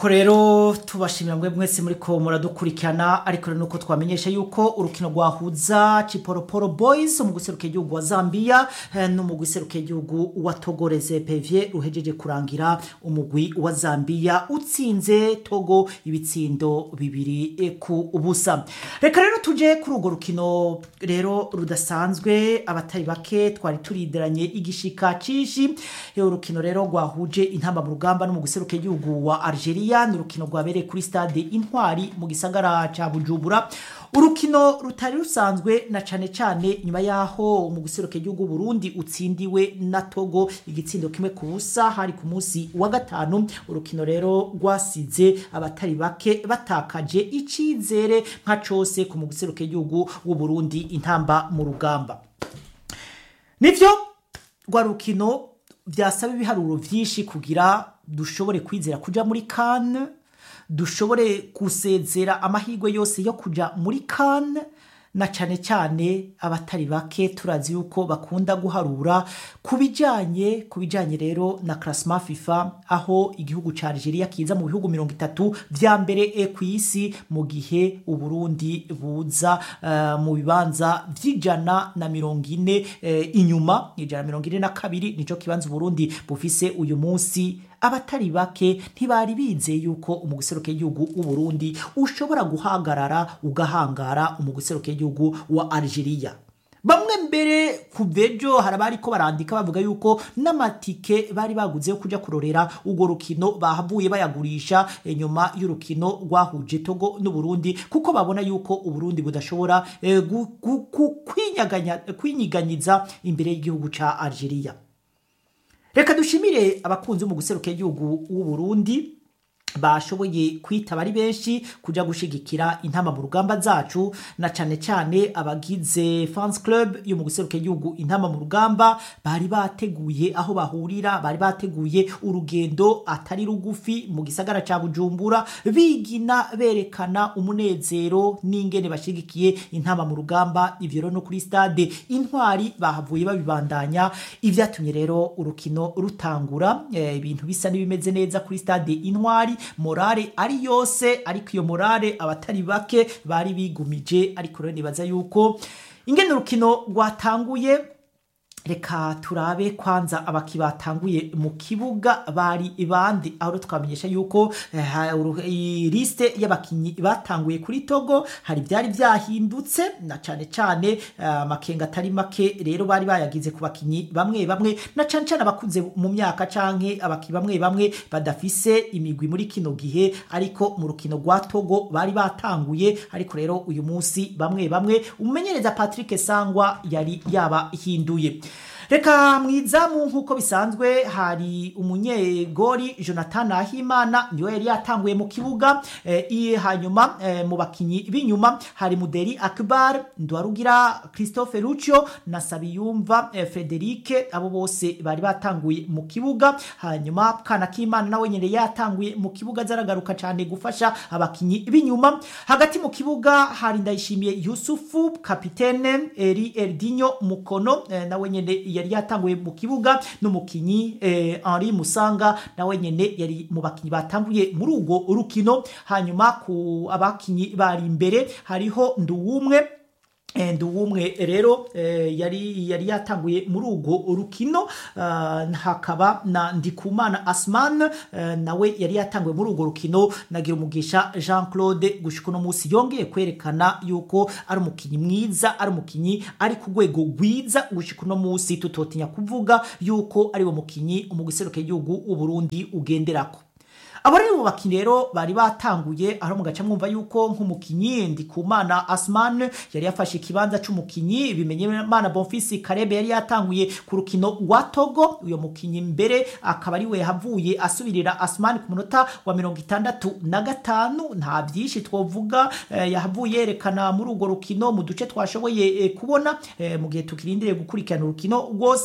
ko rero tubashimira mwe mwese muri ko muradukurikirana ariko rero nuko twamenyesha yuko urukino rwahuza Chiporoporo Boys mu guseruka igihugu wa Zambia eh, no mu guseruka igihugu wa Togo Reserve ruhejeje kurangira umugwi wa Zambia utsinze Togo ibitsindo bibiri eh, ku ubusa reka rero tuje kuri urwo rukino rero rudasanzwe abatari bake twari turideranye igishika cishi eh, urukino rero rwahuje intamba mu rugamba no mu guseruka igihugu wa Algeria ni urukino rwabereye kuri stade intwari mu gisagara ca bujumbura urukino rutari rusanzwe na cane cane nyuma yaho mu guseruka igihugu burundi utsindiwe na togo igitsindo kimwe ku busa hari ku munsi wa gatanu urukino rero rwasize abatari bake batakaje icizere nka cose ku mu guseruka igihugu w'uburundi intamba mu rugamba nivyo rwa rukino byasaba ibiharuro vyinshi kugira dushobore kwizera kuja muri kane dushobore gusezera amahirwe yose yo kuja muri kane na cyane cyane abatari bake turazi yuko bakunda guharura ku bijyanye ku bijyanye rero na karasima fifa aho igihugu cya Algeria kiza mu bihugu mirongo itatu bya mbere e ku isi mu gihe uburundi buza uh, mu bibanza by'ijana na mirongo ine uh, inyuma ijana na mirongo ine na kabiri nicyo kibanza uburundi bufise uyu munsi abatari bake ntibari bizeye yuko umuguseruke y'igihugu w'uburundi ushobora guhagarara ugahangara umuguseruke y'igihugu wa Algeria bamwe mbere ku bejo hari abari ko barandika bavuga yuko n'amatike bari baguze yo kujya kurorera urwo rukino bahavuye bayagurisha inyuma y'urukino rwahuje togo n'uburundi kuko babona yuko uburundi budashobora eh, kwinyiganyiza imbere y'igihugu ca Algeria reka dushimire abakunzi mu guseruka igihugu w'uburundi bashoboye kwitaba ari benshi kuja gushigikira intama mu rugamba zacu na cane cane abagize fans club yo mu guseruka igihugu intama mu rugamba bari bateguye aho bahurira bari bateguye urugendo atari rugufi mu gisagara ca Bujumbura bigina berekana umunezero n'ingene bashigikiye intama mu rugamba ivyo no kuri stade intwari bahavuye babibandanya ivyatumye rero urukino rutangura ibintu e, bisa n'ibimeze neza kuri stade intwari morale ari yose ariko iyo morale abatari bake bari bigumije ariko rero nibaza yuko ingene urukino rwatanguye reka turabe kwanza abaki batanguye mu kibuga bari ibandi aho twamenyesha yuko liste y'abakinyi batanguye kuri Togo hari byari byahindutse na cane cane amakenga atari make rero bari bayagize ku bakinyi bamwe bamwe na cane cane abakunze mu myaka canke abaki bamwe bamwe badafise imigwi muri kino gihe ariko mu rukino rwa Togo bari batanguye ariko rero uyu munsi bamwe bamwe umenyereza Patrick Sangwa yari yabahinduye reka mwizamu nk'uko bisanzwe hari umunyegori jonathan ahimana niwe yari yatanguye mu kibuga e, hanyuma e, mu bakinyi b'inyuma hari muderi akbar ndwarugira christophe lucio na sabiyumva e, frederike abo bose bari batanguye mu kibuga hanyuma kana k'imana nawe nyine yatanguye mu kibuga zaragaruka cyane gufasha abakinyi b'inyuma hagati mu kibuga hari ndayishimiye yusufu kapitene eri eldinyo mukono e, nawe nyine yari yatanguye mu kibuga n'umukinyi eh, Henri Musanga nawe nyene yari mu bakinyi batanguye muri urwo rukino hanyuma ku abakinyi bari imbere hariho nduwumwe nduwumwe rero yari yari yatanguye muri urwo rukino hakaba na ndikumana asman nawe yari yatanguye muri urwo rukino nagira umugisha jean claude gushika uno munsi yongeye kwerekana yuko ari umukinnyi mwiza ari umukinnyi ari ku rwego rwiza gushika uno munsi tutotinya kuvuga yuko ari wo mukinnyi umugiseruke y'igihugu uburundi ugenderako abo rero mu bakinnyi rero bari batanguye aho mu gace mwumva yuko nk'umukinnyi ndikumana asman yari yafashe ikibanza c'umukinnyi bimenye mana bonfisi karebe yari yatanguye ku rukino rwa togo uyo mukinnyi mbere akaba ari we yahavuye asubirira asman ku munota wa mirongo itandatu na gatanu nta byinshi twovuga eh, yahavuye yerekana muri urwo rukino mu duce twashoboye eh, kubona eh, mu gihe tukirindiriye gukurikirana urukino rwose